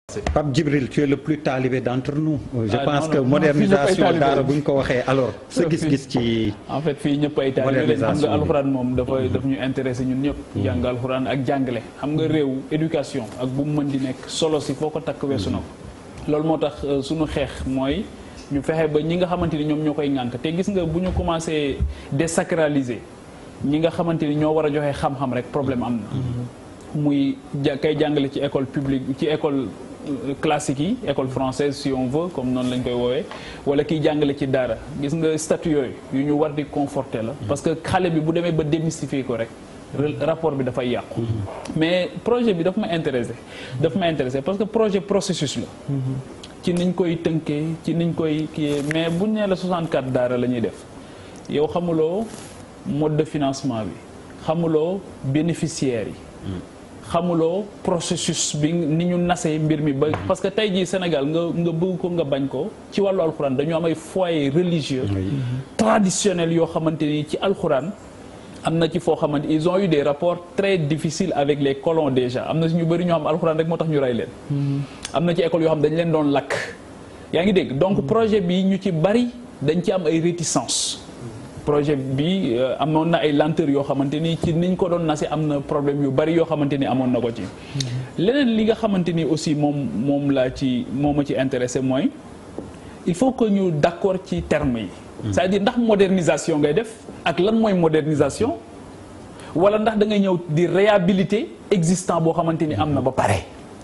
Pape Djibril tu es le plus talibé d'entre nous. je Ah, pense non, que non, non, modernisation fii ñëpp ay daara talibé. bu ñu ko waxee alors sa gis-gis ci. en fait fii ñëpp ay taalibe lañ xam Modernisation nga bi. alxuraan moom dafay daf ñu intéressé ñun ñëpp jàng alxuraan ak jàngale xam nga réew éducation ak bu mu mën di nekk solo si foo ko takk weesu na ko loolu moo tax euh, suñu xeex mooy ñu fexe ba ñi nga xamante ni ñoom ñoo koy ŋànk te gis nga bu ñu commencé désacraliser ñi nga xamante ni ñoo war a joxe xam-xam rek problème am na muy ja kay jàngale ci école publique ci école euh, classique yi école française si on veut comme noonu lañ koy woowee wala kiy jàngale ci daara gis nga statut yooyu yu ñu war di conforter la parce que xale bi bu demee ba démystifier ko rek re- rapport bi dafay yàqu mais projet bi daf ma intéressé daf ma intéressé parce que projet processus la ci niñ koy tënkee ci niñ koy kii mais buñ nee la 64 daara la ñuy def yow xamuloo mode de financement bi xamuloo bénéficiaires yi xamuloo processus bi ni ñu nasee mbir mi ba parce que tey jii Sénégal nga nga bëgg ko nga bañ ko ci wàllu alxuraan dañu am ay foyer religieux traditionnels yoo xamante ni ci alxuraan am na ci foo xamante ils ont eu des rapports très difficiles avec les colons déjà am na si ñu bëri ñoo xam alxuraan rek moo tax ñu rey leen am na ci école yoo xam dañ leen doon lakk yaa ngi dégg donc projet bi ñu ci bari dañ ci am ay réticences projet bi euh, amoon na ay lenteur yoo xamante ni ci niñ ko doon nase am na problème yu bari yoo xamante ni amoon na ko ci leneen li nga xamante ni aussi moom moom laa ci moo ma ci intéressé mooy il faut que ñu d'accord ci termes yi c'est-à-dire ndax modernisation ngay def ak lan mooy modernisation wala ndax da ngay ñëw di réhabiliter existant boo xamante ni am na ba pare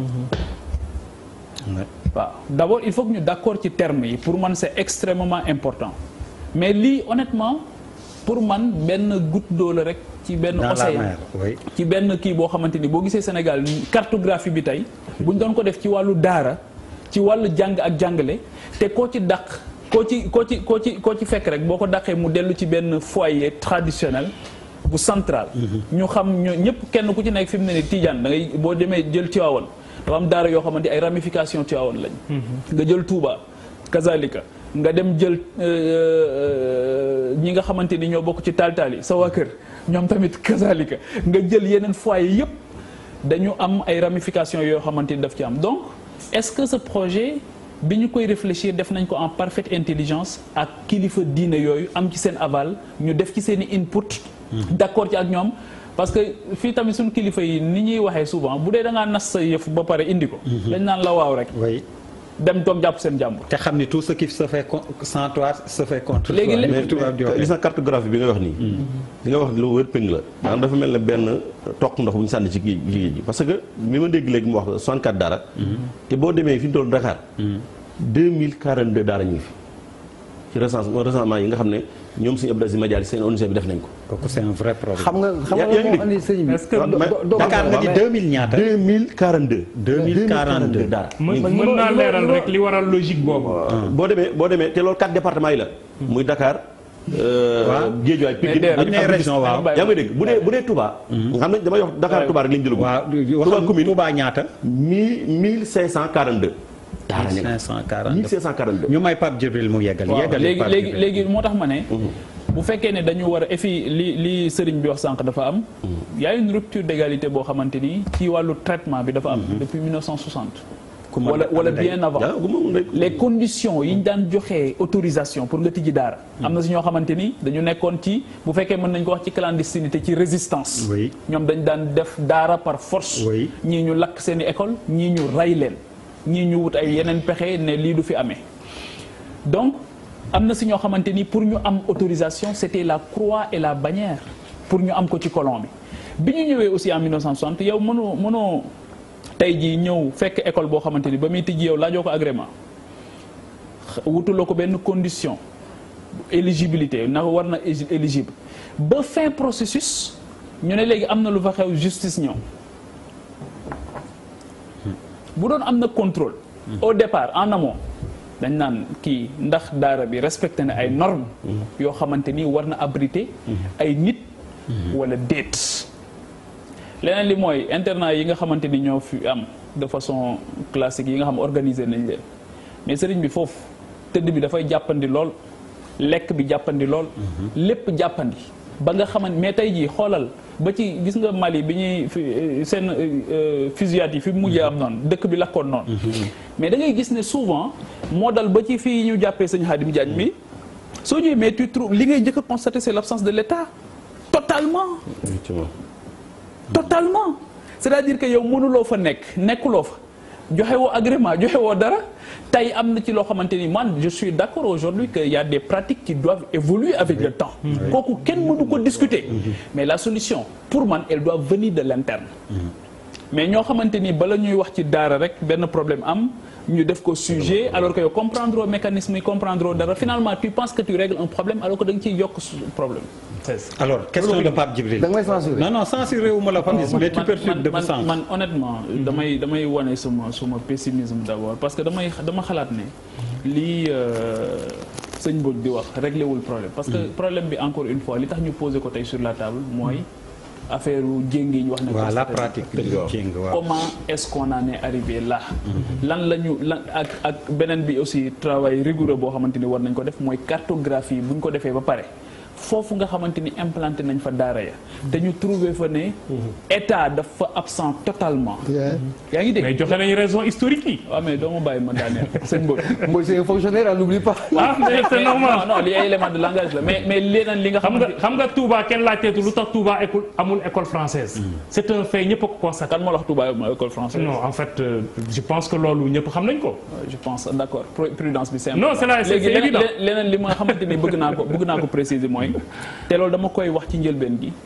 waaw d'abord il faut que ñu d'accord ci termes yi pour man c'est extrêmement important mais lii honnêtement pour man benn goutte d'eau la rek ci benn dans la océan mer oui. ci benn kii boo xamante ni boo gisee Sénégal cartographie bi tey bu ñu doon ko def ci wàllu daara ci wàllu jàng ak jàngale te koo ci dàq koo ci koo ci koo ci koo ci fekk rek boo ko dàqee mu dellu ci benn foyer traditionnel bu central ñu xam ñu ñëpp kenn ku ci nekk fi mu ne ni Tidiane da ngay boo demee jël Tiwaawan dafa am daara yoo xamante ay ramification Tiwaawan lañ nga jël Touba kazalika nga dem jël euh, ñi nga xamante ni ñoo bokk ci taal-taal yi sa waa kër ñoom tamit kazalika nga jël yeneen foyer yëpp dañu am ay ramifications yoo xamante ni daf ci am donc est-ce que ce projet bi ñu koy réfléchir def nañ ko en parfaite intelligence ak kilifa diine yooyu am ci seen aval ñu def ci seen i input d'accord ci ak ñoom parce que fii tamit suñu kilifa yi ni ñuy waxee souvent bu dee da ngaa nas sa yëf ba pare indi ko dañ naan la waaw rek oui dem toog jàpp seen jàmbur te xam ni tout ce qui se fait con- sans toi se fait contre Léegi toi. léegi- mais tubaab di waxee. gis na cartographie bi nga wax nii li nga wax lu wër péng la maanaam dafa mel ne benn toq ndox bu ñu sànni ci géej géej gi parce que bi ma dégg léegi mu wax 64 daara te boo demee fi ñu toll Dakar 2042 daara ñu ngi fi ci recensement recensement yi nga xam ne ñoom suñu Abdou Aziz Madial seen ONG bi def nañ ko kooku c'est un vrai problème. xam nga xam yaa- nga yaa ngi moo andi sëñ bi. Est-ce que do- mais- do- Dakar nga ni 2000 ñaata. 2042 2042 daara mën ñu ngi fi. mën naa leeral rek li waral logique boobu. boo demee boo demee te loolu quatre départements yi la muy Dakar Waaw. Guédiawaye Pikine Mais ak bu ñu nee ak région waaw. yaa ngi dégg bu dee bu dee Touba nga xam ne damay wax Dakar Touba rek lañu jëlagum waaw Touba waxal commune Touba ñaata. mille mille cinq cent quarante deux daara ñu ngi 540 mille cinq cent quarante deux ñu may Pape Djibril mu yeggal. waaw yeggal léegi Pape léegi Djibril. léegi moo tax ma ne bu fekkee ne dañu war a et puis li li sëriñ bi wax sànq dafa am y a une rupture d'égalité boo xamante ni ci wàllu traitement bi dafa am depuis 1960 Ku ma wala dëkk wala ndey. bien avant yaa gu ma rek les conditions yi ñu daan joxee autorisation pour nga tijji daara am na si ñoo xamante ni dañu nekkoon ci bu fekkee mën nañ ko wax ci clandestinité ci résistance Oui. ñoom dañ daan def daara par force Oui. ñii ñu lakk seeni école ñii ñu rey leen ñii ñu wut ay yeneen pexe ne lii du fi amee donc am na si ñoo xamante ni pour ñu am autorisation c'était la croix et la bannière pour ñu am ko ci colon bi bi ñu ñëwee aussi en 1960 yow mënoo mënoo tey jii ñëw fekk école boo xamante ni ba muy tijji yow laajoo ko agrément wutuloo ko benn condition éligibilité na war na égi- éligible ba fin processus ñu ne léegi am na lu fa xew justice ñëw bu doon am na contrôle au départ en amont dañ naan kii ndax daara bi respecté na ay normes yoo xamante ni war na abriter ay nit wala déet leneen li mooy internat yi nga xamante ni ñoo fi am de façon classique yi nga xam organisé nañ leen mais sëriñ bi foofu tëdd bi dafay jàppandi lool lekk bi jàppandi lool lépp jàppandi ba nga xamante mais tey jii xoolal ba ci gis nga Mali bi ñuy fi- seen euh, fusillade yi fi mujjee am noonu dëkk bi lakkoon noonu mais da ngay gis ne souvent moo dal ba ci fii ñu jàppee sëñ Khadim Diagne mi soo ñëwee mais tu trouves li ngay njëkk a constater c'est l'absence de l'État totalement effectivement totalement c'est-à-dire que yow mënuloo fa nekk nekkuloo fa joxe woo agrément joxe woo dara tey am na ci loo xamante ni man je suis d'accord aujourd'hui que y a des pratiques qui doivent évoluer avec le temps kooku kenn mënu ko discuter mais la solution pour man elle doit venir de l'interne mais ñoo xamante ni bala ñuy wax ci daara rek benn problème am ñu def ko sujet alors que yow comprendre mécanisme yi comprendre dara finalement tu penses que tu règles un problème alors que da nga ciy yokk su- problème alors question de Pape Djibril da nga may censurer. non non censuré wu ma la Papis mais tu man perturbes de man sens man honnêtement damay damay wane suma suma pessimisme d'abord parce que damay dama xalaat ne lii euh, sëñ Mbodj di wax réglé wul problème parce que problème bi encore une fois li tax ñu posé ko tey sur la table mooy affaire u jéng yi ñu wax ne waaw la constaté pratique de jéng waaw comment est-ce qu'on en est arrivé là lan la ñu lan ak ak beneen bi aussi travail rigoureux boo xamante ni war nañ ko def mooy cartographie bu ñu ko defee ba pare foofu nga xamante ni implanté nañ fa daara ya te ñu trouvé fa ne état dafa absent totalement yaa ngi dégg mais joxe nañu raison historique yi. waaw mais doo ma bàyyi ma daaneel sëñ Mbodj Moi, c'est un fonctionnaire, on n'oublie pas. ah mais c'est normal. non non li ay élément de langage la mais mais leneen li nga xam nga xamante xam nga Touba kenn laajteetu lu tax Touba école amul école française. c'est un fait ñëpp a ko constaté. kan moo la wax Touba ma école française non en fait euh, je pense que loolu ñëpp xam nañ ko. je pense d'accord Pru- prudence bi c'est Non, c'est là, c'est- léegi c'est leneen évident. le- leneen li ma xamante ni bëgg naa ko bëgg naa ko préciser mooy te loolu dama koy wax ci njëlbeen gi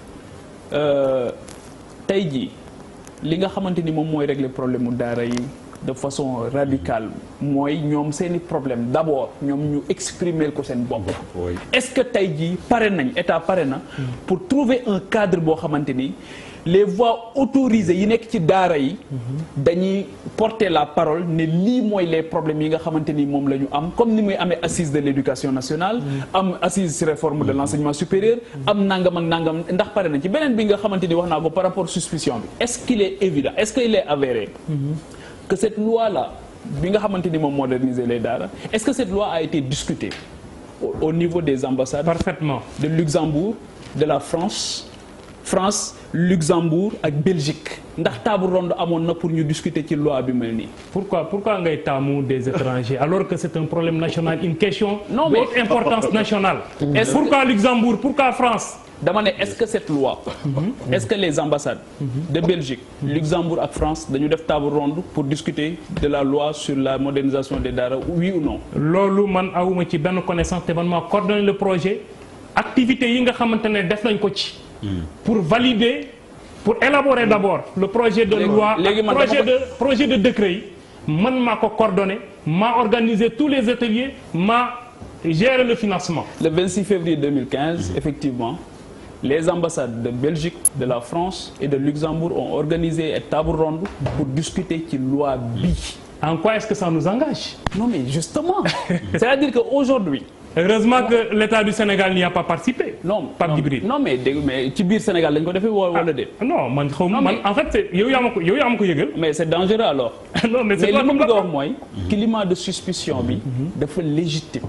Euh, tey jii li nga xamante ni moom mooy régler problème mu daara yi de façon radicale mooy ñoom seeni problème d'abord ñoom ñu exprimer ko seen bopp oui. est-ce que tey jii pare nañ état pare na pour trouver un cadre boo xamante ni les voix autorisées yi nekk ci daara yi dañuy porter la parole ne lii mooy les problèmes yi nga xamante ni moom la ñu am comme ni muy amee assise de l'éducation nationale am assise sur réforme de l'enseignement supérieur am nangam ak nangam ndax pare nañ ci beneen bi nga xamante ni wax naa ko par rapport suspicion bi est-ce qu'il est évident est-ce qu'il est avéré que cette loi là bi nga xamante ni moom moderniser les daara est-ce que cette loi a été discutée au, au niveau des ambassades parfaitement. de Luxembourg de la France France Luxembourg ak Belgique ndax table ronde amoon na pour ñu discuter ci loi bi mel nii. pourquoi pourquoi ngay taamu des étrangers alors que c'est un problème national une question Non, mais- d'haute importance nationale. Est-ce pourquoi Luxembourg pourquoi France. dama ne est-ce que cette loi est-ce que les ambassades de Belgique Luxembourg ak France dañu def table ronde pour discuter de la loi sur la modernisation des daara oui ou non loolu man awuma ci benn connaissance te man maa coordonné le projet activités yi nga xamante ne def nañ ko ci. pour valider pour élaborer d'abord le projet de Léegi- loi léegi man projet dama de projet de décret yi man maa ko coordonné maa organisé tous les ateliers maa géré le financement. le 26 février 2015 effectivement les ambassades de Belgique de la France et de Luxembourg ont organisé une table ronde pour discuter ci loi bi en quoi est-ce que ça nous engage. non mais justement c'est-à-dire que aujourd'hui heureusement que l'État du Sénégal n'y a pas participé. non Pape non, Djibril. non mais dégg mais ci biir Sénégal lañ ko defee wala wala déet non man xaw ma Non, man mais- en fait c'est yow yaa ma ko yow yaa ma ko yëgal. mais c'est dangereux alors non mais mais c'est li pas ma comme bëgg a ça. wax mooy climat de suspicion bi dafa légitime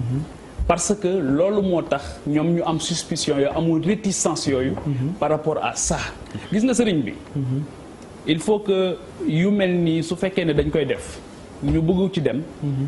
parce que loolu moo tax ñoom ñu am suspicion yooyu amul réticence yooyu par rapport à ça gis nga sëriñ bi il faut que yu mel nii su fekkee ne dañ koy def ñu bëgg ci dem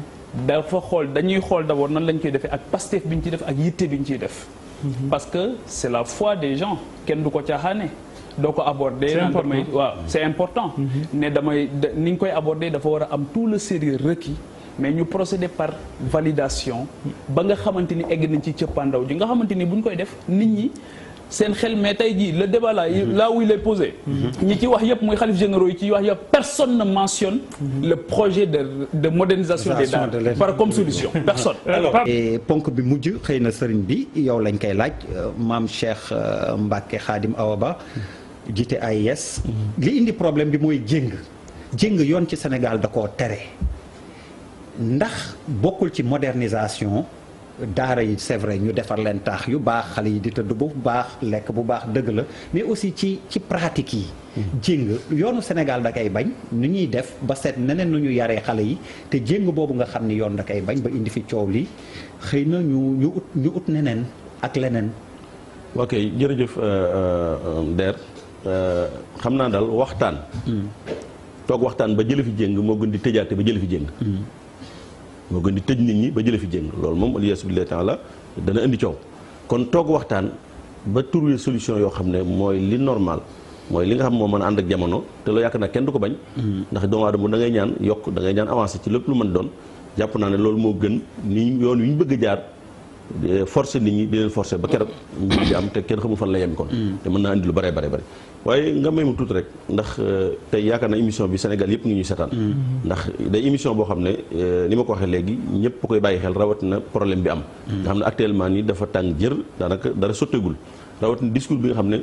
dafa xool dañuy xool d'abord nan lañ koy defee ak pastef bi ñu ciy def ak yitte bi ñu ciy def parce que c'est la foi des gens kenn du ko caaxaane doo ko aborder C'est naan important. damay waaw c'est important ne damay da- ni ñu koy aborder dafa war a am tout le sérieux requis mais ñu procéder par validation ba nga xamante ni egg nañ ci cëppaandaw ji nga xamante ni bu ñu koy def nit ñi seen xel mais tey jii le débat là yi- là où il est posé ñi ci wax yëpp muy xalif généraux yi ci wax yëpp personne ne mentionne le projet de de modernisation des Modernisation de daara l'État. par comme solution personne Euh, alors Pape- et ponk bi mujj xëy na sëriñ bi yow lañ koy laaj euh, maam Cheikh euh, Mbacke Khadim Awa Ba jiite AIS li indi problème bi mooy jéng jéng yoon ci Sénégal da koo tere ndax bokkul ci modernisation daara yi c'est vrai ñu defar leen taax yu baax xale yi di tëdd bu baax lekk bu baax dëgg la mais aussi ci ci pratique yi jéng yoonu Sénégal da koy bañ nu ñuy def ba seet neneen nu ñu yaree xale yi te jéng boobu nga xam ni yoon da koy bañ ba indi fi coow li xëy na ñu ñu ut ñu ut neneen ak leneen ok jërëjëf Der xam naa daal waxtaan. toog waxtaan ba jële fi jéng moo gën di tëjaate ba jële fi jéng. moo gën di tëj nit ñi ba jële fi jéng loolu moom aliyasu billahi taala dana indi coow kon toog waxtaan ba trouver solution yoo xam ne mooy li normal mooy li nga xam moo mën a ànd ak jamono te loo yaakaar naa kenn du ko bañ. ndax doomu aadama da ngay ñaan yokk da ngay ñaan avancé ci lépp lu mën doon jàpp naa ne loolu moo gën ni yoon wi ñu bëgg a jaar. forcé nit ñi di leen forcé ba keroog mbir di am te kenn xamul fan la yem kon te mën naa andi lu bare bare bare waaye nga may mu tuuti rek ndax tey yaakaar na émission bi Sénégal yëpp ngi ñuy setaan ndax day émission boo xam ne ni ma ko waxee léegi ñëpp koy bàyyi xel rawatina problème bi am nga xam ne actuellement nii dafa tàng jër daanaka dara sotteegul rawatina discours bi nga xam ne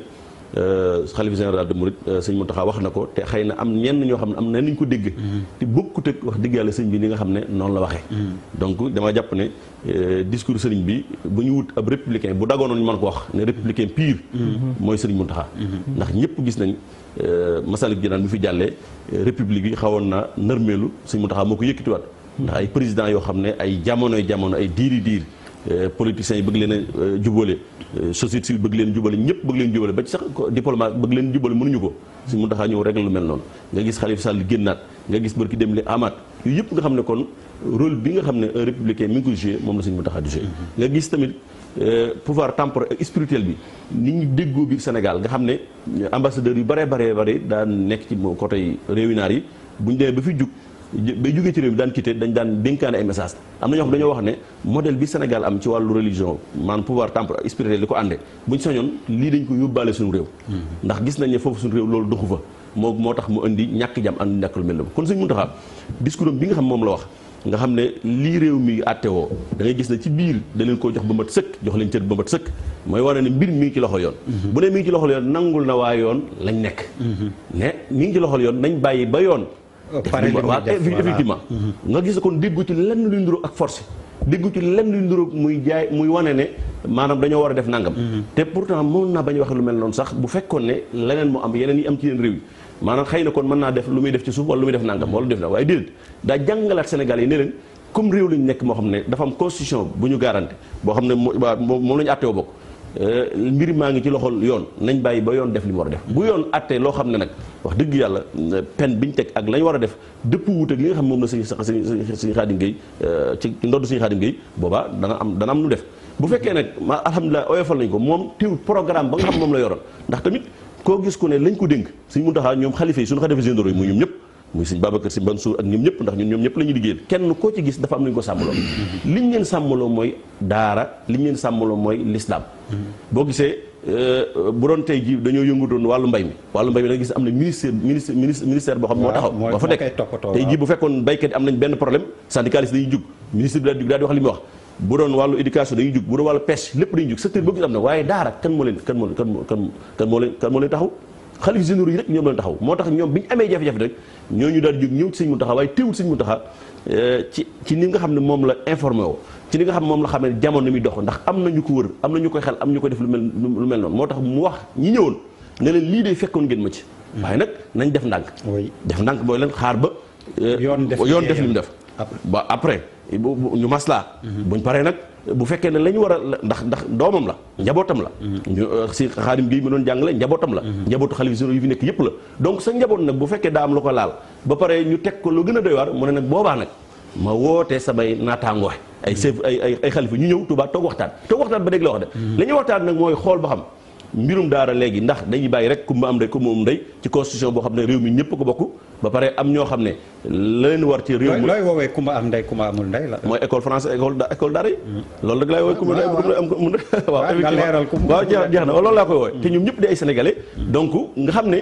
xalifa général de Mouride sëñ Mountakha wax na ko te xëy na am ñenn ñoo xam ne am na nañ ko dégg te bokkut ak wax dëgg yàlla sëñ bi ni nga xam ne noonu la waxee donc dama jàpp ne discours sëriñ bi bu ñu wut ab républicain bu dagoonoon ñu mën ko wax ne républicain pire mooy sëriñ Mountakha ndax ñëpp gis nañ Masalik Jinaan bi fi jàllee république yi xawoon na nërmeelu sëñ Mountakha moo ko yëkkatiwaat ndax ay président yoo xam ne ay jamonoy jamono ay diiri diir politiciens yi bëgg leen a jubale société civile bëgg leen jubale ñëpp bëgg leen jubale ba ci sax diplomate bëgg leen jubale mënuñu ko si mu taxaa ñëw régler lu mel noonu nga gis Khalifa Sall génnaat nga gis barki dem li amaat yooyu yëpp nga xam ne kon rôle bi nga xam ne un républicain mi ngi koy joué moom la suñu mu taxaa di joué nga gis tamit pouvoir temporel ak spirituel bi nit ñi déggoo biir Sénégal nga xam ne ambassadeurs yu bare bare bare daan nekk ci côté réewi naar yi bu ñu demee ba fi jug bay jógee ci réew mi daan quitté dañ daan dénkaane ay message am na ñoo xam dañoo wax ne modèle bi Sénégal am ci wàllu religion maanaam pouvoir temporel spirituel li ko àndee buñ sañoon lii dañ ko yóbbaale suñu réew ndax gis nañ ne foofu suñu réew loolu doxu fa moo moo tax mu indi ñàkk jàmm ànd ñàkk lu mel noonu kon Sëñ Muntaxa discours am bi nga xam moom la wax nga xam ne lii réew mi àttewoo da ngay gis ne ci biir da leen koo jox ba mat sëkk jox leen cër ba mat sëkk mooy wane ne mbir mi ngi ci loxo yoon bu ne mi ngi ci loxol yoon nangul na waa yoon lañ nekk ne mi ngi ci loxol yoon nañ bàyyi ba yoon waaw effectivement nga gis kon déggu ci lenn luy nduroo ak force déggu ci lenn luy nduroo muy jaay muy wane ne maanaam dañoo war a def nangam te pourtant mën naa bañ waxe lu mel noonu sax bu fekkoon ne leneen moo am yeneen yi am ci yeneen réew yi maanaam xëy na kon mën naa def lu muy def ci suuf wala lu muy def nangam wala def na waaye déedéet daa jàngalaat Sénégal yi ne leen comme réew lañu nekk moo xam ne dafa am constitution bu ñu garanté boo xam ne moom la ñu àtteewoo bokk mbir maa ngi ci loxol yoon nañ bàyyi ba yoon def li mu war a def bu yoon attee loo xam ne nag wax dëgg yàlla pen bi ñu teg ak la ñu war a def dëpp wuute ak li nga xam moom la suñu suñu suñu xaadim gay ci ndodd suñu xaadim gay boobaa dana am dana am nu def bu fekkee nag ma alhamdulilah oyofal nañ ko moom teewul programme ba nga xam moom la yoroon ndax tamit koo gis ku ne lañ ko dénk suñ mun taxaa ñoom xalifa yi suñu xalifa généraux yi muy ñoom ñëpp muy sëñ Babacar Si Mansour ak ñoom ñëpp ndax ñun ñoom ñëpp la ñuy liggéeyal kenn koo ci gis dafa am lu ñu ko sàmmaloo liñ leen sàmmaloo mooy daara liñ leen sàmmaloo mooy l'islam boo gisee bu doon tey ji dañoo yëngutoon wàllu mbay mi wàllu mbay mi da gis am na ministère ministère ministère boo xam moo taxaw moo fa nekk tey ji bu fekkoon baykat yi am nañ benn problème syndicaliste dañuy jug ministre bi daal di daal di wax li muy wax bu doon wàllu éducation dañuy jug bu doon wàllu pêche lépp dañuy jug secteur boo gis am na waaye daara kan moo leen kan moo kan kan kan moo leen kan moo leen taxaw xalif généraux yi rek ñoom leen taxaw moo tax ñoom bi ñu amee jafe-jafe rek ñooñu daal di jóg ñëw ci sëñ Muntaxa waaye teewul sëñ Muntaxa ci ci ni nga xam ne moom la informé woo ci li nga xam ne moom la xam ne jamono mi dox ndax am na ñu ko wër am na ñu koy xel am ñu ko def lu mel lu mel noonu moo tax mu wax ñi ñëwoon ne leen lii de fekkoon ngeen ma ci waaye nag nañ def ndànk def ndànk booy leen xaar ba yoon def li mu def ba après ñu maslaa buñ paree nag bu fekkee ne la ñu war a ndax ndax doomam la njabootam la ñu si xaadim gi mi doon jàngale njabootam la njabootu xalifa généraux yi fi nekk yëpp la donc sa njaboot nag bu fekkee daa am lu ko laal ba pare ñu teg ko lu gën a doy waar mu ne nag boobaa nag ma woote samay naataangoo ay chef ay ay ay xalifa ñu ñëw Tuubaa toog waxtaan toog waxtaan ba dégg la wax de la ñuy waxtaan nag mooy xool ba xam mbirum daara léegi ndax dañuy bàyyi rek kumba am ndey kumba am ndey ci constitution boo xam ne réew mi ñëpp ko bokk ba pare am ñoo xam ne la leen war ci réew mi looy woowee kumba am ndey kumba amul ndey la mooy école français école école daara yi loolu rek laay woowee kumba ndey am mu ndey waaw effectivement waaw jeex jeex na loolu laa koy woowee te ñoom ñëpp di ay sénégalais donc nga xam ne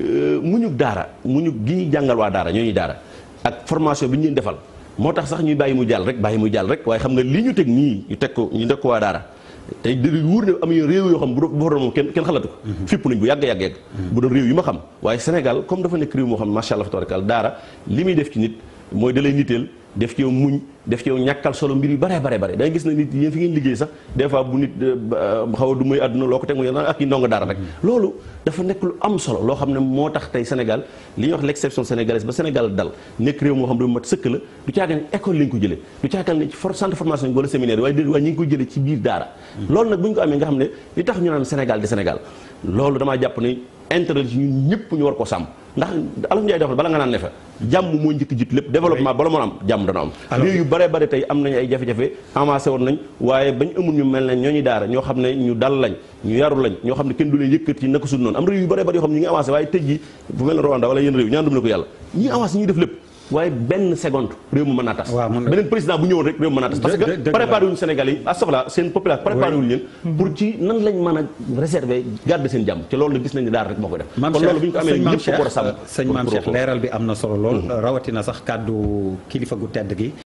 muñu daara muñu gi ñuy jàngal waa daara ñoo ñuy daara ak formation bi ñu leen defal moo tax sax ñuy bàyyi mu jàll rek bàyyi mu jàll rek waaye xam nga li ñu teg nii ñu teg ko ñu teg ko waa daara tey di wóor ne am réew yoo xam bu doon moom kenn kenn xalatu ko fipp nañ bu yàgg yàgg yàgg bu doon réew yi ma xam waaye Sénégal comme dafa nekk réew moo xam macha allah tabaarkalla daara li muy def ci nit mooy da lay niteel def ci yow muñ def ci yow ñàkkal solo mbir yu bare bare bare da ngay gis ne nit yéen fi ngeen liggéey sax des fois bu nit xaw a du muy àdduna loo ko teg mu yéen ak yi ndongo dara rek loolu dafa nekk lu am solo loo xam ne moo tax tey Sénégal li ñuy wax l'exception sénégalaise ba Sénégal dal nekk réew moo xam ne mat sëkk la du caagal ne école lañ ko jëlee du caagal ne ci centre de formation wala séminaire waaye déedéet waaye ñi ngi ko jëlee ci biir daara loolu nag bu ñu ko amee nga xam ne li tax ñu naan Sénégal di Sénégal loolu damaa jàpp ne intérêt ci ñun ñëpp ñu war ko sàmm ndax Alioune Ndiaye dafa bala nga naan ne fa jàmm moo njëkk jiitu lépp développement bala moo am jàmm dana am réew yu bare bare tey am nañu ay jafe-jafe avancé woon nañ waaye bañ amul ñu mel ne ñooñu daara ñoo xam ne ñu dal lañ ñu yaru lañ ñoo xam ne kenn du leen yëkkati naka suñu noonu am réew yu bare bare yoo xam ne ñu ngi avancé waaye tëj ji bu mel ne Rwanda wala yenn réew ñaan dum na ko yàlla ñi avancé ñuy def lépp waaye benn seconde réew mu mën naa tas beneen président bu ñëwoon rek réew mu mën naa tas parce que préparé wuñu Sénégal yi astafla seen population préparé wuñu leen pour ci nan lañ mën a réserver garder seen jàmm ci loolu la gis nañ ne daal rek moo koy def kon loolu bu ñu ko amee ñëpp ko war a sàmm sëñ Maam Cheikh leeral bi am na solo lool rawatina sax kàddu kilifa gu tedd gi